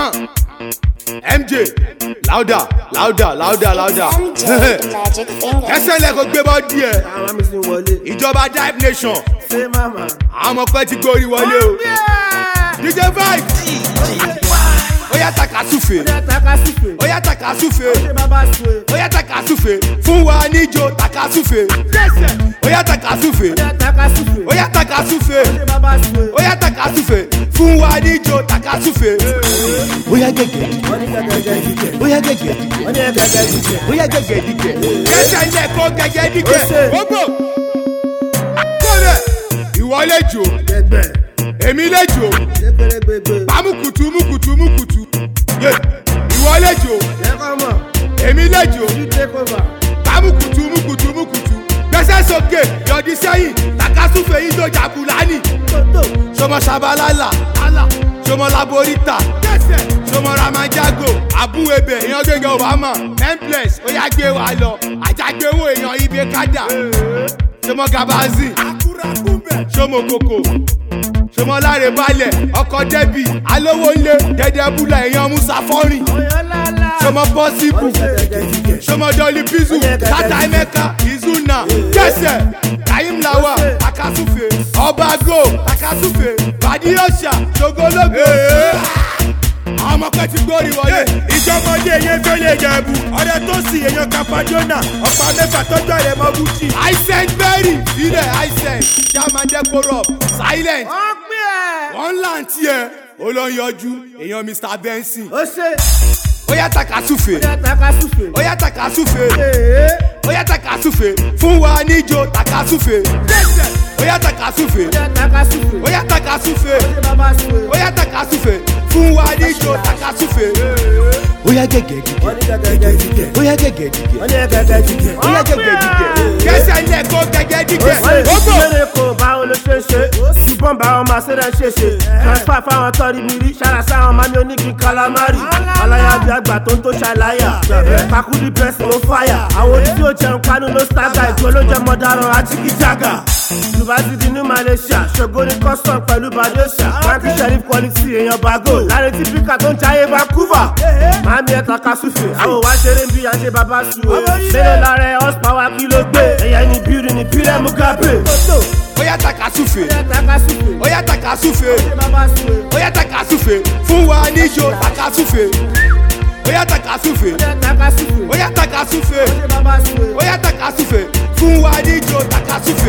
Uh. MJ louder louder louder louder MJ, the magic finger. ẹsẹ̀ lẹ̀ kó gbé bọ́ díẹ̀ àwọn mi sì ń wọlé. ìjọba dive nation ṣé màmá. àwọn ọmọ pẹ́ ti gbórí wọlé o DJ vibe ó yá takasúfe ṣé takasúfè. ó yá takasúfe ṣé bàbá sùn. ó yá takasúfe fún wa níjó takasúfe ó yá takasúfe ṣé takasúfè. ó yá takasúfe ṣé bàbá sùn. ó yá takasúfe fún wa níjó takasúfe ó yá gẹ́gẹ́ wọ́n ní gẹ́gẹ́ jíjẹ. ó yá gẹ́gẹ́ wọ́n ní gẹ́gẹ́ jíjẹ. ó yá gẹ́gẹ́ dígẹ̀ kẹsẹ̀ ilẹ̀ kó gẹ́gẹ́ dígẹ̀ Ó ṣe. gbogbo kọ́lẹ̀ ìwọ lè jò gbẹgbẹ. èmi lè jò gbẹgbẹrẹ gbẹgbẹ. pàmùkùtù mùkùtù mùkùtù yé ìwọ lè jò lẹ́kọ̀ọ́ mọ̀. èmi lè jò you take over. pàmùkùtù mùkùtù mùkùtù gbẹ́sẹ̀ sókè yọ̀dí sẹ́yìn takasúfè yìí tó jàbùlánì tótó. sọmọ sabalala sọmọ laborita sọmọ ramajago abúwebe èèyàn gẹ́gẹ́ obama temples ó yá gbé wa lọ àjàgbéwò èèyàn ibi kádà sọmọ gabazi sọmọ koko sọmọ láre balẹ̀ ọkọ̀ dẹ́bì alówó ńlẹ̀ dẹ́dẹ́bùlà èèyàn musa fọ́rìn ọ̀yọ́ lálá. sọmọ bọ́sibù wọ́n ní gẹ́gẹ́ jíjẹ. sọmọ dọ́ọ̀lì bísù tata emeka izuna jẹsẹ kaim lawa takasufe ọba go takasufe badiyọsa sogologo. àwọn ọmọ kan ti gbórí wọlé. ìjọmọdé yẹn tó lè jẹ̀bù ọ̀rẹ́ tó sì èèyàn kapadona ọ̀pá mẹ́fà tọ́jú àrẹ mọ́ bùtì. aisent berry ilẹ̀ aisent chairman dekorop silent wọ́n pè é. wọ́n là ń tiẹ̀ ó lọ yọjú èèyàn mr benson. ó ṣe. ó yá takasufe ṣé takasúfè. ó yá takasufe ee. ó yá takasufe fún wa níjó takasufe. ó yá takasufe ṣé takasúfè. ó yá takasufe. ṣé bàbá sùn. ó yá takasufe fún wa níjó takasufe. ó yá gẹ́gẹ́ dígẹ̀ wọ́n ní gẹ́gẹ́ jíjẹ. ó yá gẹ́gẹ́ dígẹ̀ wọ́n ní gẹ́gẹ́ jíjẹ. ó yá gẹ́gẹ́ dígẹ̀ kẹsẹ̀ ilẹ̀ kó gẹ́gẹ́ dígẹ̀ wọ́n ní gbogbo. ìṣeré kò báwo ló ṣe ṣe ṣùgbọ́n báwọn máa ṣe rẹ̀ ṣe ṣe transfer fáwọn tọ́rí mi rí ṣára sáwọn mami onígi calamari aláyàbí àgbà tó ń tó ṣàlàyà kakudi pẹ̀sì ló fàyà àwọn ojú tí ó jẹun kánú ló sága ìgbó ló jẹ mọ́dáràn àtìkíjàgà yunifásitì ní malaysia ṣògo ní custom pẹ̀lú badesha frankie sheriff quality èèyàn bago láre tí píkà tó ń jayé vancouver mami ẹ̀ takasúfè àwọn òwá ṣeré ń bí àṣẹ bàbá sùn mélòó lára ẹ̀ horsepower kí ló gbé ẹ̀yà ẹni bírí ni pírẹ̀ mugabe ó yá takasufe takasúfè ó yá takasufe bàbá sùn ó yá takasufe fún wa níjó takasufe ó yá takasufe takasúfè ó yá takasufe bàbá sùn ó yá takasufe fún wa níjó takasufe.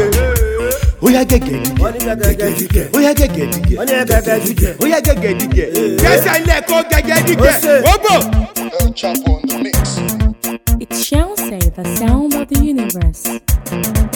ó yá gẹ́gẹ́ dígẹ̀ wọ́n ní gẹ́gẹ́ jíjẹ ó yá gẹ́gẹ́ dígẹ̀ wọ́n ní gẹ́gẹ́ jíjẹ ó yá gẹ́gẹ́ dígẹ̀ kẹsẹ̀ ilẹ̀ kó gẹ́gẹ́ dígẹ̀ Ó ṣe. gbogbo. El Chapo on the mix. It shall say the sound of the universe.